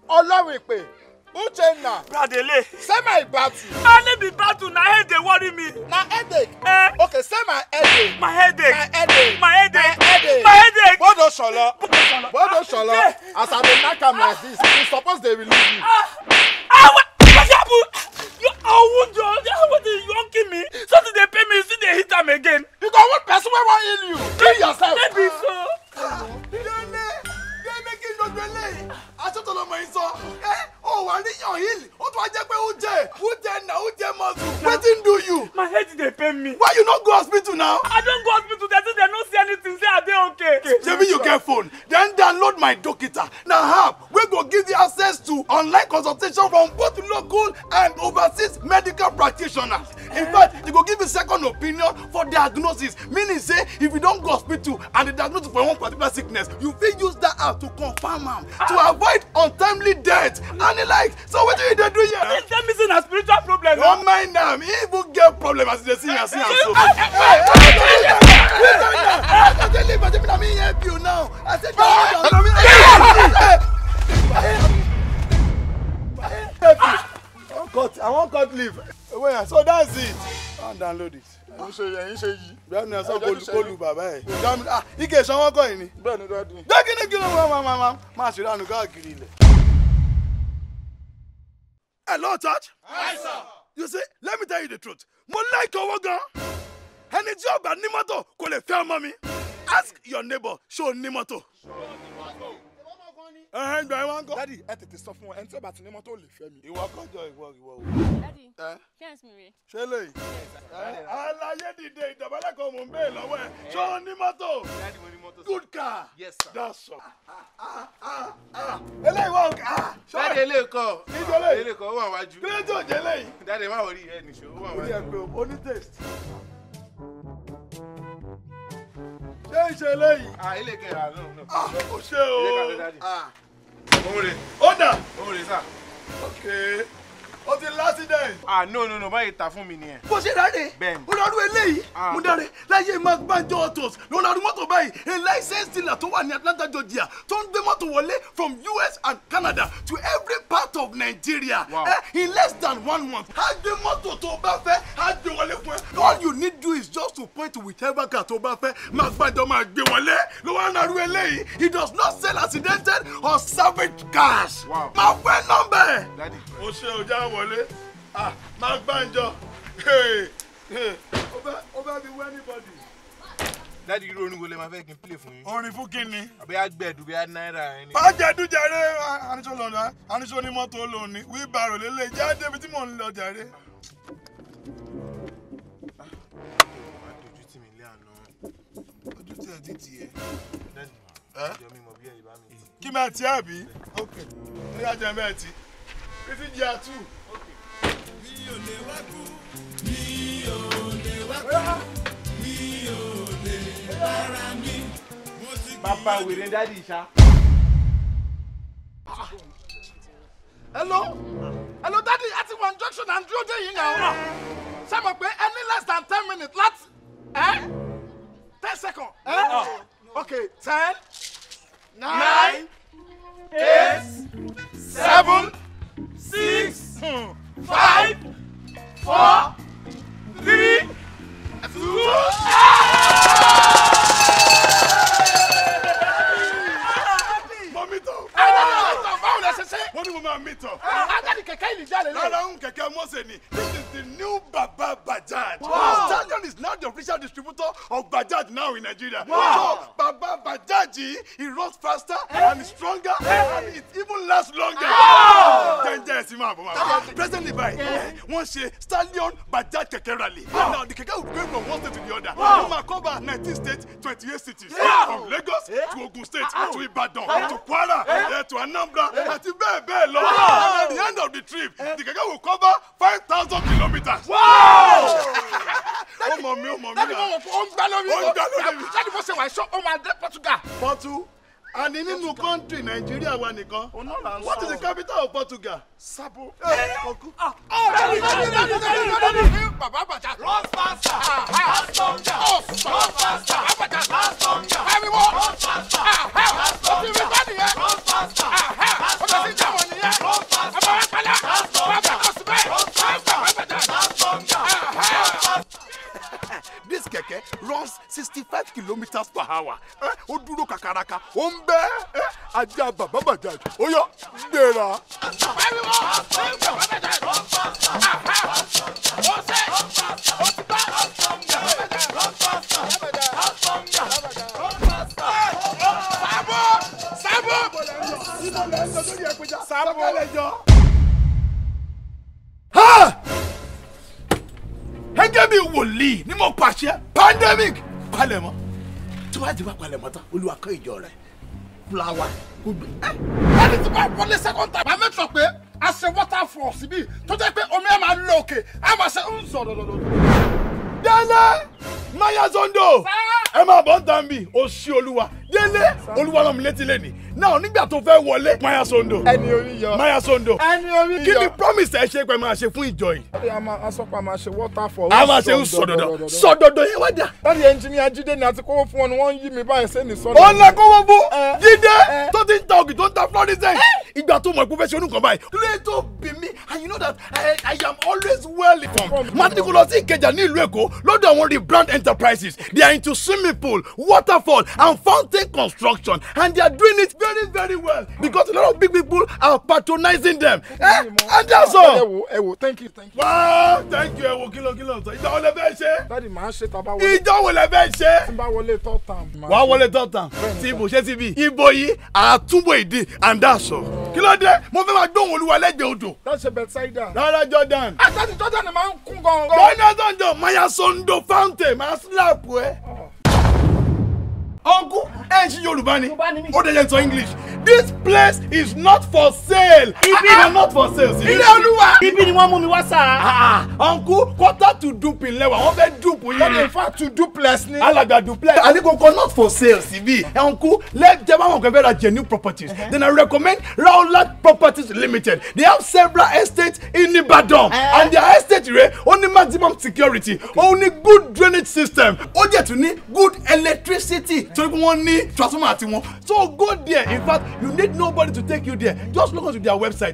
ọlọ́run ìpè uchenna Bradele. say my battle I no be battle na head dey worry me. na headache Eh, okay say my headache my headache. my headache My headache. my headache My headache. bodo solo bodo solo as i dey knack am like this you suppose dey relieve me. Ah, what? What happen? You oh, wound your. What you wan kill me? Something dey pain me. You still dey hit am again. you go want person wey wan heal you heal yourself. Maybe so. délé délé kí n dodo eléyìí aṣọ́tò lọmọ yìí sọ ẹ ò wà níyàn hill ó tún wá jẹ́ pé ó jẹ ó jẹ nà ó jẹ mọ́tò wetin do you My head dey pain me. why you no go hospital now. I don go hospital. They say they no see anything. Say I dey okay. shebi you get phone then download my dokita na app wey go give you access to online consultation from both local and overseas medical practitioners in fact e go give you second opinion for diagnosis meaning say if you don go hospital and the diagnosis for one particular sickness you fit use that app to confirm am to avoid untimely death and the like so wetin you dey do here. They tell me say na spiritual problem. no mind am he even get problem as you dey see am see am so. I wan cut leaf. Wait, so that's it. I download it. ẹ̀yin ṣe ẹ̀yin ṣe yìí. Bẹ́ẹ̀ni ẹ sọ kólu bàbá ẹ̀. Dámi ah ike ìsanwó kọ́ yìí ni. bẹ́ẹ̀ ni dáàdi. Dẹ́kínní kí ló máa máa máa máa máa ṣe ìrànú káàkiri ilẹ̀. Hello church. Hi sir. You see, let me tell you the truth. Mo like owó gan. Ẹni tí ọba ní mọ́tò kò lè fẹ́ ọmọ mi. Ask your neighbor ṣé o ní mọ́tò. Ẹ̀hẹ́n gbà ẹ̀ wá ń kọ́. dáàdi ẹ tètè sọ fún wọn ẹni tí ó bá ti ní mọ́tò lè fẹ́ mi. Ìwọ kọjọ ìwọ ìwọ o. Daddy, Ẹ fẹ́ǹsì mi rè. ṣé lèyí. Aláyé dìde ìdọ̀bálẹ̀ kan mò ń bèè lọ́wọ́ ẹ̀. Ṣé o ní mọ́tò? Good car. Yes, sir. That's all. Ah, ah, ah. Eléyìí wà òkè. Ah, dáàdi ṣọ́ọ̀rì. ilé kọ Níjọ́ lẹ́yìn. ilé kọ ó wà wájú Kílé tí ò jẹ́ lẹ́yìn. dáàdi má wọrí ẹ nìṣó ó wà Orí ẹ̀ wájú. pé o ní taste. Ṣé ìṣe eléyìí? ah ilé kẹrà náà náà. Ah, o ṣe ilé kàdé o. dáàdi. Ah, òun rè Ó dà. òun rè sà. Okay. O ti l'accident. ah no no no báyìí ta fún mi nìyẹn. bó ṣe dáre Bẹ́ẹ̀ni. ó lọ́ọ́ rú eléyìí Ah. mo dáre láyé mark banjo autos ló lọ́ọ́ rú mọ́tò báyìí a licensed dealer tó wà ní atlanta georgia tó ń gbé mọ́tò wọlé from us and canada to every part of nigeria Wow. eh, in less than one month á gbé mọ́tò tó o bá fẹ́ á gbé wọlé fún ẹ all you need do is just to point to whichever car tó o bá fẹ́ mark banjo máa gbé wọlé ló wá ń rú eléyìí he does not sell accidented or salvage cars Wow. máa fẹ́ nọ́mbà ẹ̀ dáàdi ó ṣe ọjà wọlé ah máa gbàǹjọ Hey, hey. ó bá ó bá fi wẹ́ anybody. dáàdi irú orin wo lè máa fẹ́ kí n play fún yín. orin fún kínni. àbí àgbẹ̀dù bí náírà ẹni. má jẹ́ dújàre aníṣó lọ́nà aníṣó ní mọ́tò lónìí wíbàrò lélẹ̀ jẹ́ débi tí mò ń lọ jàre. máa dojú tì mí lé àná. ojú tí ẹ ti tì ẹ. dáàdi Ẹ́? ìjọ mi mọ̀ bí ẹ̀yìn bá mi tì. kí máa tí àbí. ok ní ajá bẹ́ẹ̀ tí. títí jẹ́ àtú. bàbá wèrè dáàdi ìṣá. hello hello daddy a ti wọ junction and dúró dé yìí náà ṣé mo pé any less than ten minutes láti ẹ ten seconds ẹ okay ten nine eight seven six five four three two. mo mi tọ̀. ẹ ẹ ẹ báwo lẹ ṣe ṣe. mo ní mo máa mi tọ̀. ajáde kẹ̀kẹ́ ìlú jáde lọ. Rárá ń kẹ̀kẹ́ Mọ́sẹ̀ ni. This is the new Baba Bajaj. Wow. Stallion is now the official distributor of Bajaj now in Nigeria. So Baba Bajaj he runs faster and stronger and it even lasts longer. Jẹ́njẹ́ ẹ̀sìn máa bọ̀ máa bọ̀. Presently báyìí, wọ́n ṣe Stallion Bajaj kẹ̀kẹ́ rally. Now the kẹ̀kẹ́ will go from one state to the other. Wọ́n máa cover nineteen states, twenty-eight cities. From Lagos to Ogun State to Ibadan to Kwara eh, to Anambra àti bẹ́ẹ̀ bẹ́ẹ̀ lọ. And at the end of the trip, the kẹ̀kẹ́ will cover five thousand kilometres. Ó mọ̀ mí, ó mọ̀ mí dáàdi mo náà. wọ̀ fún ó ń gbá lórí. Ó ń gbá lórí mi. dáàdi mo ṣe wà ṣọ́ ó máa dé Portugal. Pọ́tù. Àní nínú kọ́ńtì Nàìjíríà wa nìkan. Òun náà là ń What is sọ. the capital of Portugal? Sabo. Ọkú. dáàdi dáàdi dáàdi dáàdi dáàdi. bàbá bàjá. run faster. last longer. run faster. bàbá bàjá. last longer. ariwo. run faster. o ti rí bá nìyẹn. run faster. o ti sí jẹ́wọ̀n nìyẹn. litres per hour ẹ ó dúró kàkàràkà ó ń bẹ́ ẹ ajá bàbá bàjá ó yọ gbéra. Ha! gẹ́gẹ́ bí wòlíì ni mo pàṣẹ pandemic palẹ̀mọ́ tí wàá ti wá palẹ̀mọ́ tán olúwa kọ́ ìjọ rẹ̀ fúláwà gbogbo ẹ. ẹni tí bá wọlé second time. màá mẹ́tọ̀ pé a ṣe waterfall síbí tó jẹ́ pé omi ẹ̀ máa lọ òkè a máa ṣe ń sọ dọ̀dọ̀dọ̀. délé maya zondo ẹ máa bọ́ ń tàn bí o ṣí olúwa délé olúwa náà mi létí lẹ́nìí náà nígbà tó fẹ́ wọlé maya zondo ẹni orí yọ. maya zondo ẹni orí yọ. kí ni promise ẹ ṣe pé máa ṣe fún ìjọ yìí Daddy, a máa a sọ pé a máa ṣe waterfall. a máa ṣe ń sọdọdọ sọdọdọ yẹn wá dà. Daddy engineer Jídé ni àti kówó fún ọ ni wọ́n ń yí mi báyìí sẹ́ni sọ́nà. ó ń lọ kówó bó Eh. jíde Eh. tó ti ń ta ògì tó ń ta florissant ìgbà tó mọ̀ pé ó fẹ́ ṣe onúkan báyìí. kílẹ̀ tó bí mi and you know that I, I am always well informed. máa ní kó lọ sí ìkẹjà ní ìlú èkó lọ́dọ̀ àwọn rebrand enterprises they are into swimming pool waterfall and fountain construction and they are doing it very very well because a lot of big people are patronizing them. Eh? and that's ẹ all. wo ẹ wo thank you thank you. wow thank you ẹ wo kìlọ̀ kìlọ̀ sọ ìjọ wo lẹ fẹ́ ṣe Daddy màá ṣe tàbá wọlé ìjọ wo lẹ fẹ́ ṣe tí n bá wọlé third time. wàá wọlé tọ́tàn tí ibo ṣe ti bí ibo yìí àtúbọ̀ ìdí àǹdàṣọ. kí ló dé mo fẹ́ máa gbóhùn olúwa lẹ́gbẹ̀ẹ́ odò. That's a bedside. rárá jordan. Ah, Daddy Jordan ni máa ń kún gan-an. bọ́ọ̀nà sọ̀njọ́ maya sondo fountain máa slap ẹ. uncle ẹ ń ṣí yorùbá ni ó dẹ̀ yẹn sọ english this place is not for sale. Ibi- Ah, ah, not for sale. sí. Ilé olúwa. ibi ni wọ́n mú mi wá sá. Ah, ah, uncle quarter to dupin lẹ́wà wọ́n fẹ́ dupe Daddy yín in fact to duplex ni. alàgbà duplex alikoko not for sale síbí ẹnku lẹ́jẹ̀ bá wọn kò fẹ́ ra genuine properties then i recommend rowland properties limited they have several estates in ibadan and their estate rẹ ó ní maximum security ó ní good drainage system ó jẹ́ tún ní good electricity torí pé wọ́n ní transformer àti wọn so go there in fact you need nobody to take you there just look onto their website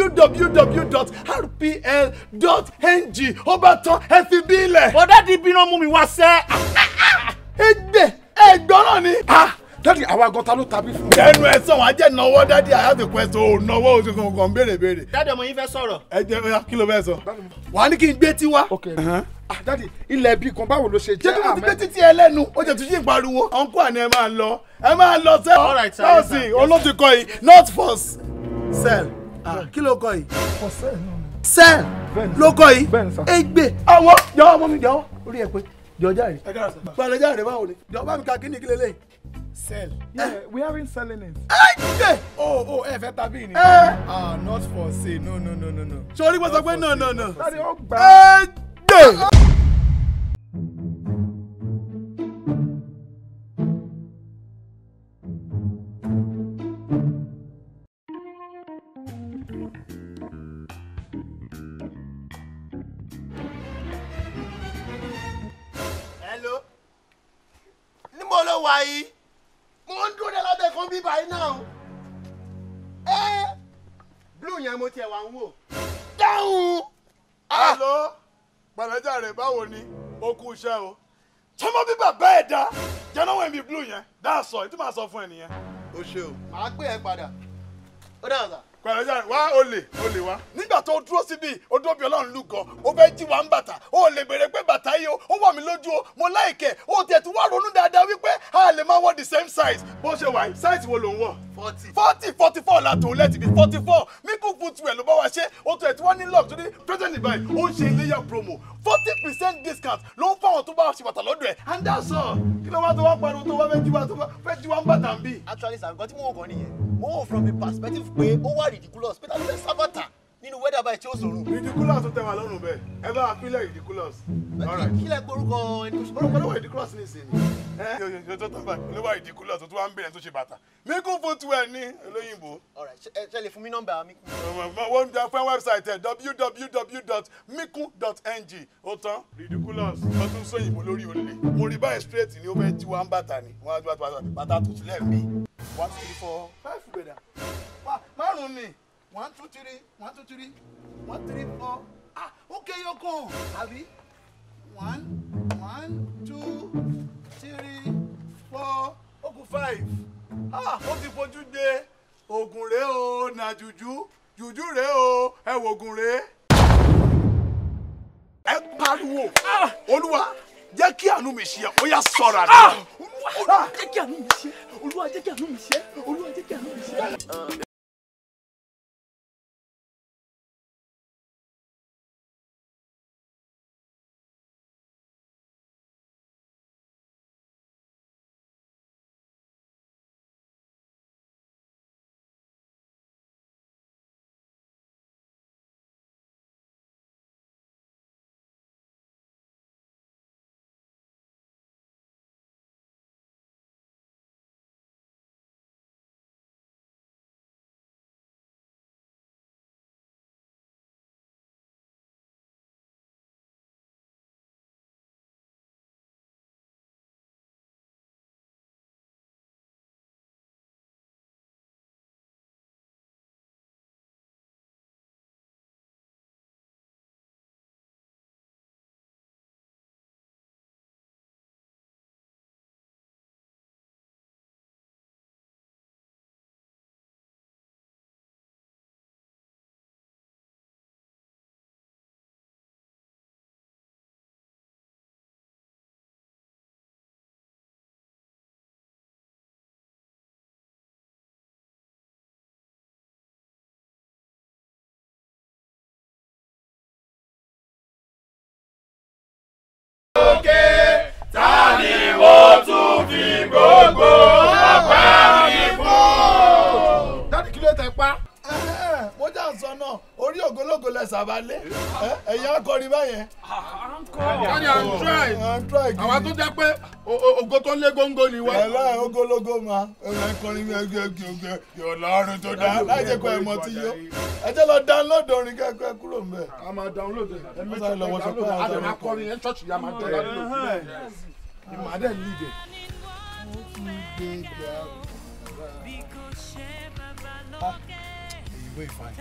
www.rpl.ng ó bá tán ẹ fi bí ilẹ̀ bọ́dá di ibi náà mú mi wá sẹ́. ẹgbẹ́ ẹgbọ́n náà ni. Ah, Daddy àwa gan ta ló tàbí fún. ẹnu ẹ sọ wọn ajẹ náwó dádì I have a question ò náwó oṣù kankan béèrè béèrè. dáàdì ọmọ yín fẹ́ sọ̀rọ̀. ẹ jẹ oya kí ló fẹ́ sọ. wàá ní kí n gbé tiwa. Okay. Ah, Daddy ilẹ̀ bí kan báwo ló ṣe ṣé jẹ́ kí wọ́n ti gbé àmẹ́? títí ẹ lẹ́nu ó jẹ tún yí ìpariwo. ọ̀nkú àná ẹ máa lọ ẹ máa lọ sẹ́. All right, sir, yes, sir, nọ́ọ̀sì yes, olóòtú kọ yìí not for sell. Ah, kí ló kọ yìí. For sale náà ni. sell Bẹ́ẹ̀ni, ló kọ yìí. Bẹ́ẹ̀ni, sir. egbe. àwọn jọ̀wọ́ ọmọ mi jọ̀wọ́ orí ẹ pé jọjá rẹ. ẹ kára sọ. gbọ́dọ̀ jáde báwo ni. jọ̀wọ́ bá mi ka kíni kílẹ̀ lẹ́yìn. Sell. Yeah, we aren't selling it. egbe. Oh, oh, ẹ fẹ́ tàbí ni. ẹ Ah, not for sale. No, no, no, no, no. sori wọ́n sọ pé no no no. Daddy ó gbà á. egbe. hello níbo ló wà yìí mo ń dúró de lábẹ́ kan bí báyìí náà ẹ blue yẹn mo tiẹ̀ wá ń wò dáhùn Hello, gbàdájà rẹ̀ báwo ni? Ó kú iṣẹ́ o. Tọ́mọ bí bàbá ẹ̀ dá. Jẹ́nà wẹ̀ mi blue yẹn. Dá sọ, ètò máa sọ fún ẹ nìyẹn. o ṣe o màá gbé ẹ padà ó dáhùn sá. Gbàdájà rẹ̀ wá olè olè wá. Nígbà tó dúró síbi, ó dúró bí ọlọ́run lù gan. Ó fẹ́ jí wa ń bàtà. Ó lè béèrè pé bàtà yìí o, ó wà mí lójú o. Mo láìkẹ̀. Ó tiẹ̀ tún wá ronú dáadáa wípé a lè máa wọ the same size. Bó ṣe wà yìí, size wo ló ń wọ̀? forty. forty forty four la tòun lẹ́tì bí forty four míkú footwear ló bá wa ṣe ó tó ẹ̀ tí wọ́n ní lock tó ní present ìbáyìí ó ń ṣe iléyà promo forty percent discount ló ń fáwọn tó bá ṣe bàtà lọ́dọ̀ ẹ̀ and that's all kí ló wá tó wá pariwo tó wá fẹ́ jí wa tó fẹ́ jí wa ń bàtà ń bì. actually sir nǹkan tí mo wò kàn nìyẹn mo wò from the perspective pé ó wà ridiculous pé tàbí fẹ́ sábàtà nínú weather báyìí tí ó sòrò. ridiculous tó tẹ wà lọ́rùn bẹ́ẹ̀ ẹ bá wa pínlẹ̀ ridiculous. kí lẹ gbórúkọ ẹni tó ṣe. orúkọ ló wà ridiculous ní ìsìn ni. ẹ yóò yóò tó tán báyìí ló wà ridiculous tó tún wá ń bẹ̀rẹ̀ tó ṣe bàtà míkú footwear ní olóyìnbó. alright ṣe ẹ ṣe lè fún mi nọ́mbà mi. wọ́n jẹ́ fún wẹ́bsáìtì ẹ̀ www.miku.ng ó tán ridiculous wọ́n tún sọ òyìnbó lórí olè mo rí báyìí straight ni ó fẹ́ jí wa ń bàtà ni wọ́n á ju bàtà bàtà tó sílẹ̀ mí. one two three four five gbẹ̀dà márùn-ún ni one two three one two three one three four ah ó ké yọkàn àbí one one two three four ó kù five ah ó ti fojú gbé oògùn rèé o nà jùjú jùjú rèé o ẹ wò oògùn rèé. ẹ pariwo olúwa jẹ́ kí àánú mi ṣe ó yá sọ̀rọ̀ àdúrà. olúwa jẹ́ kí àánú mi ṣe olúwa jẹ́ kí àánú mi ṣe olúwa jẹ́ kí àánú mi ṣe. dáàdì kí ló tẹ pa. mo jà ń sọ náà orí ògólógó lẹ sàbálẹ ẹ̀yin akọrin báyẹn. dáàdì à ń try à ń try àwa tó jẹ́ pé o- o- ògo tó lé góńgó ni wá. ẹ̀la ogologo ma ẹ̀la akọrin mi ẹgbẹ́ ẹgbẹ́ ẹgbẹ́ yóò lọ́rùn tó dá láì jẹ́ kó ẹ̀ mọ́ ti yó ẹ jẹ́ lọ download orin kẹ́kẹ́ kúrò ń bẹ̀. a máa download ẹ̀ ẹ̀ Wọ́n sáré lọ wọṣọ pé àwọn a dẹ̀ sọ̀rọ̀ máa kọrin yẹn ṣọ́ọ̀ṣì yà máa tẹ̀lé ìmọ̀ adẹ̀ lead ẹ̀. ìwé ìfàyè.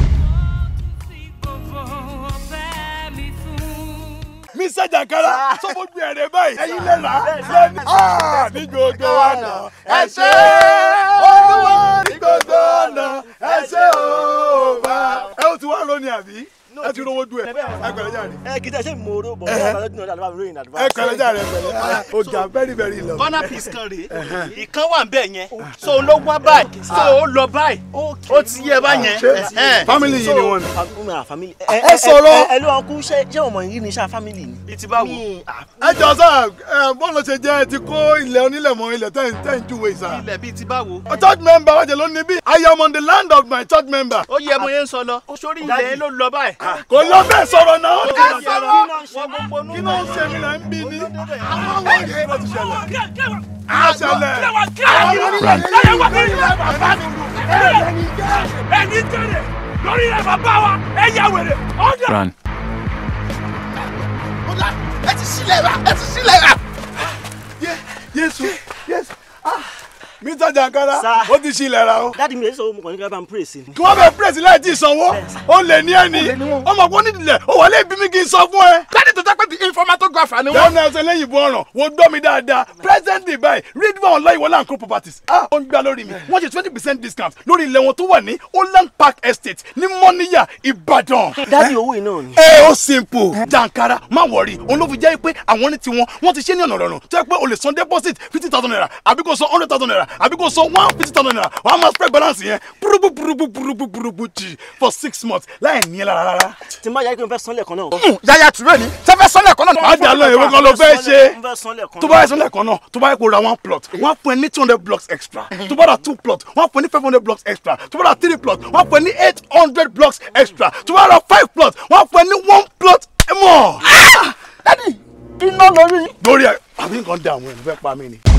Mr. Jankara sọ fún mi ẹ̀rẹ̀ báyìí ẹ̀yin lè rà á ní gbogbo ọ̀nà ẹ ṣé olúwa ní gbogbo ọ̀nà ẹ ṣé òòbá. ẹ ó ti wá lónìí àbí ẹ ti rówó dùn ẹ ẹ pẹ̀lẹ́ jàre ẹ kì í tẹ ṣe mo ro bọ̀ ọ́ ọ̀rọ̀ dùn ọ̀dà àdúrà ròyìn àdúrà. ẹ pẹ̀lẹ́ jàre pẹ̀lẹ́ o jà very very lọ. corner piece kan rèé ìkan wà nbẹ yẹn so ló wá báyìí so ó lọ báyìí ó ti yẹ báyẹn. ṣé family yìí ni wọ́n ní. family family. Ẹ sọ̀rọ̀. ẹ ló wọn kú ṣé ṣé ọmọ yìí ni ṣá family ni. bí ti bá wò. ẹ jọ sá ẹ bọ́ọ̀lù ṣe jẹ́ ẹ ti kó ilẹ̀ onílẹ̀ mọ́ ilẹ̀ tẹ́ tẹ́ ń júwe sá. ilẹ̀ bíi ti bá wò. a church member wájú ló ní bí I am on the land of my church member. ó yẹ mo yẹn ń sọ lọ sórí ilẹ̀ yẹn ló lọ báyìí. kò lọ bẹ́ẹ̀ sọ̀rọ̀ náà. Ó ẹ ti sọ̀rọ̀ wọ́n gbogbo nú. kí ló ń ṣe mí là ń bí ní. Àwọn ẹ kí ló ti ṣẹlẹ̀. á ṣẹlẹ̀. ẹni tẹ̀lé lórí ẹ̀ bàbá wa ẹ yà wèrè ọ̀dà. Run. ẹ ti sílẹ̀ wa ẹ ti sílẹ̀ wa. Jésù Jésù ah Mr. Jankara Sir. ó ti ṣí ilẹ̀ ra o. dáàdi mi èso mo kàn ní kí wọ́n bá ń pray sí ni. kí wọ́n bẹ pírẹ̀sì láì tí ì sanwó ó lè ní ẹni ọmọ kò ní ìdílé ó wà lẹ́ẹ̀bí mi kì í sọ fún ẹ. dáàdì tó jẹ́ pé the informatographer ni wọ́n. lọ́nà ẹsẹ̀ lẹ́yìn ìbò ọ̀ràn wo gbọ́ mi dáadáa presently báyìí read for online wọlé and co properties ah ó ń gbá lórí mi wọ́n ṣe twenty percent discount lórí ilẹ̀ wọn tó wà ní Holland Park Estate ní Mọ́níyà Ìbàdàn. dáàdi owó yìí náà ni. ẹ ó simple Jankara má wọrí òun ló fi jẹ́ pé àwọn ní tiwọn wọ́n ti ṣe ní ọ̀nà ọ̀rọ̀ tó yẹ pé o lè san deposit fifty thousand naira àbí kò san hundred thousand naira àbí kò san one fifty thousand naira wàá máa spread balance yẹn burubu burubu burubu burubu jì for six months láì ní ẹ lára rárá. tí n bá yára pé mo fẹ́ san lẹ́ẹ̀kan náà. yàyà tùrẹ́ ni sẹ́fẹ́ sọ́lẹ̀ kan náà. má jà lọ ìwé kan ló fẹ́ ṣe mo fẹ́ san lẹ́ẹ̀kan tó bá yẹ sọ́lẹ̀ kan náà tó bá yẹ kó ra one plot wọ́n á fún ẹ ní two hundred blocks extra tó bá ra two plot wọ́n á fún ẹ ní five hundred blocks extra tó bá ra three plot wọ́n á fún ẹ ní eight hundred blocks extra tó bá ra five plot wọ́n á fún ẹ ní one plot more. dádì iná lórí. lórí ẹ àbí nǹkan dá àwọn èèyàn fẹ́ pa mí ni.